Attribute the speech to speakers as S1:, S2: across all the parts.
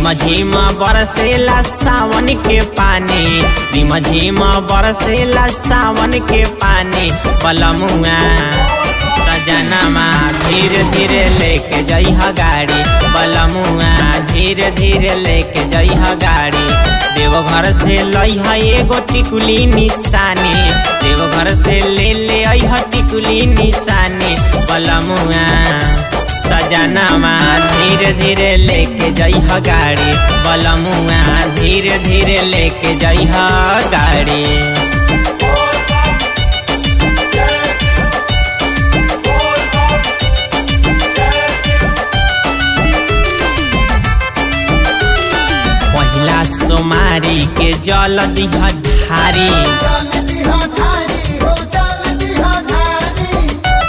S1: रिम झिम बरसेला सावन के पानी रिम झिम बरसेला सावन के पानी बलमुआ सजनमा धीरे धीरे लेके जइह गाड़ी बलमुआ धीरे धीरे लेके जइह गाड़ी देवघर से लइह एगो टिकुली निशानी देवघर से ले ले अइह टिकुली निशानी बलमुआ सजनमा धीरे धीरे लेके जइह गाड़ी बलमुआ धीरे धीरे लेके जइह गाड़ी पहिला सोमारी के जल दिह धारी
S2: चल दिहा ढारी हो चल दिहा ढारी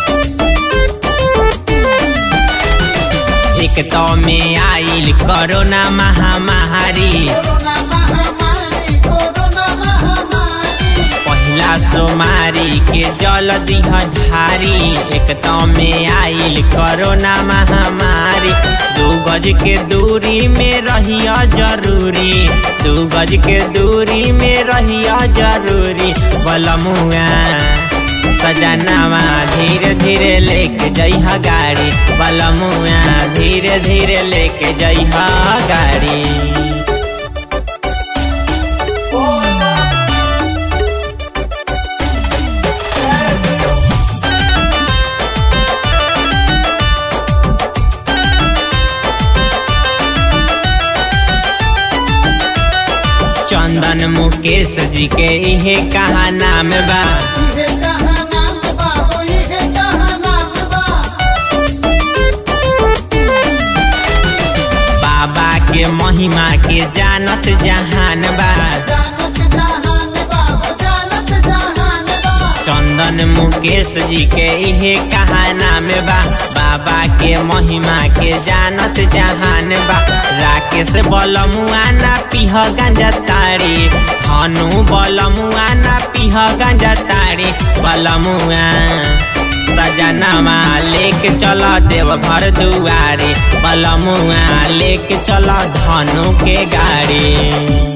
S1: एक तो में आइल कोरोना महामारी
S2: कोरोना महामारी कोरोना महामारी
S1: पहिला सोमारी के जल दिह धारी एक तो में आइल कोरोना महामारी दू गज के दूरी में रहिया जरूरी दू गज के दूरी में रहिया जरूरी बलमुआ सजनावा धीरे धीरे लेके जइह गाड़ी बलमुआ धीरे धीरे लेके जइह गाड़ी चंदन मुकेश जी के इहे कहा नाम बा
S2: इहे कहा नाम बा हो इहे कहा नाम बा
S1: बाबा के महिमा के जानत जहान बा
S2: जानत जहान बा हो जानत जहान बा
S1: चंदन मुकेश जी के इहे कहा नाम बा बाबा के महिमा के जानत जहान बा राकेश बलमुआ ना पीह गांजा तारी धनु बलमुआ ना पीह गांजा तारी बलमुआ सजनमा लेके चल देव घर दुआरी बलमुआ लेके चल धनु के गाड़ी